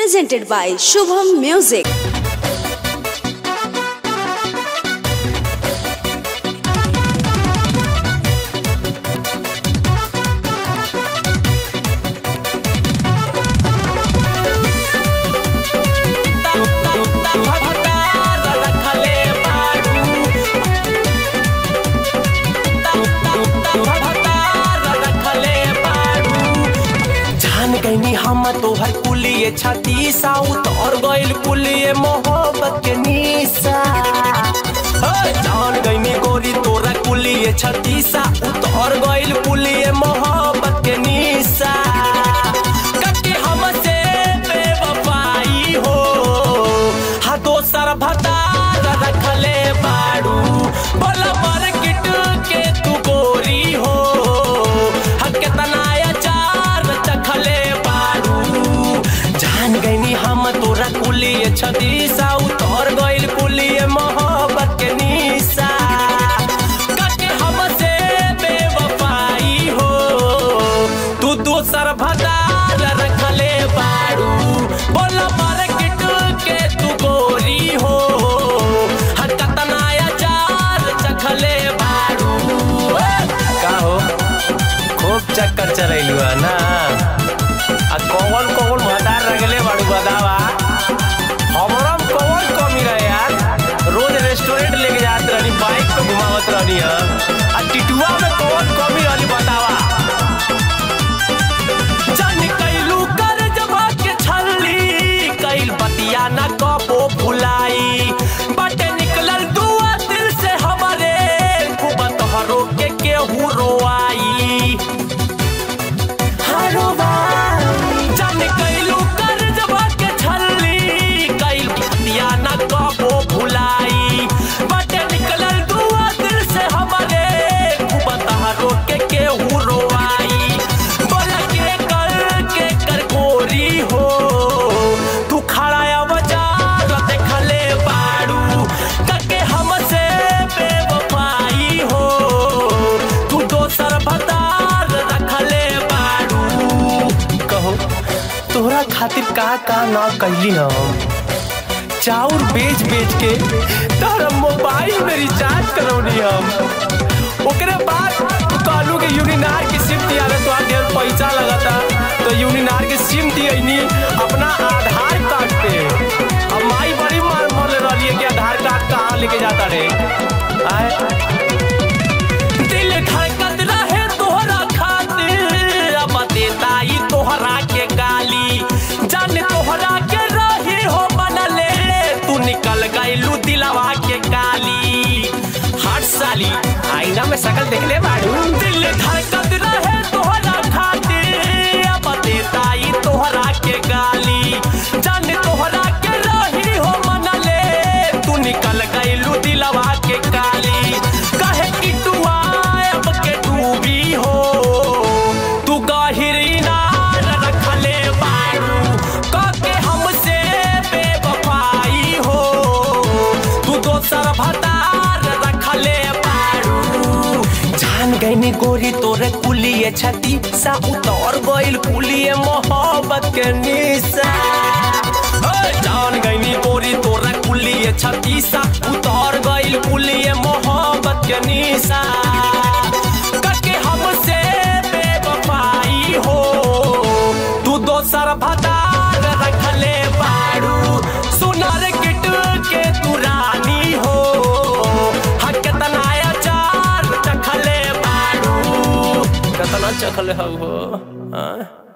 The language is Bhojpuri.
presented by Shubham Music. जान गईनी हम तोहर कुलिए छाती साउथ और गइल कुलिए मोहब्बत के निशा हे, जान गईनी गोरी तोरा कुलिए छाती साउथ और गइल कुलिए मोहब्बत के निशा कटी हमसे बेवफाई हो हा दोसर भतार रखले बाड़ू बोला मार्केट के तू गोरी हो हा केतना अचार चखले बाड़ू जान गईनी हम तोरा कुलिए छदी साउथ और गइल कुलिए मोहब्बत के निशा कटे हमसे बेवफाई हो तू दोसर भदार रखले बाड़ू बोला मार्केट के तू गोरी हो हर कतना अचार चखले बाड़ू का हो खूब चक्कर चलैलू है ना आ कौन कौन भदार रगले बाड़ू बतावा हमरा में कौन कमी रहे यार रोज रेस्टोरेंट लेके जात रहनी बाइक पे घुमावत रहनी है आ टिटुआ में कौन कमी रहनी बतावा जान कैलू कर जबा के छल्ली कैल बतिया न कबो भुलाई बाटे निकलल दुआ दिल से हमारे खूब तोहरो के केहू रोआई हारो भाई जान कैलू कर जबा के छल्ली कैल बतिया न कबो भुलाई बाटे निकलल दुआ दिल से हमारे खूब तोहरो के केहू रोआई बोला के कर के कर गोरी हो तू खड़ा बाजार देखले बाड़ू कके हमसे बेवफाई हो तू दोसर भतार रखले बाड़ू कहो तोहरा खातिर का का ना कैली हम चाउर बेच बेच के तोहरा मोबाइल में रिचार्ज करौनी हम ओकरे बाद तू कहलू कि यूनिनार की सिम दियावे तो ढेर पैसा लगता तो यूनिनार की सिम दियनी अपना आधार कार्ड पे अब माई बड़ी मार मरले रहली कि आधार कार्ड कहाँ लेके जाता रे आए दिल धड़कत रहे तोहरा खातिर अब देता ही तोहरा के गाली जान तोहरा के रही हो बनले तू निकल गइलू दिलवा के गाली हट साली आईना में शकल देख ले बाड़ू दिल धड़कत रहे तोहरा खातिर अब देता ही तोहरा के गाली जान तोहरा के रही हो मनले तू निकल गइलू दिलवा के गाली कहे कि तू अब के डूबी हो तू गहिरी नार रखले बारू कके हमसे बेवफाई हो तू दोसर भतार रखले बारू जान गईनी गोरी तोरे कुलिए छती सा उतर गइल कुलिए मोहब्बत के निशा ए, जान गईनी गोरी तोरे कुलिए छती सा उतर गइल कुलिए मोहब्बत के निशा कके हमसे बेवफाई हो तू दोसर भतार रखले बाड़ू सुनर किट के तू रानी हो हक केतना अचार चखले बाड़ू केतना चखले हो हाँ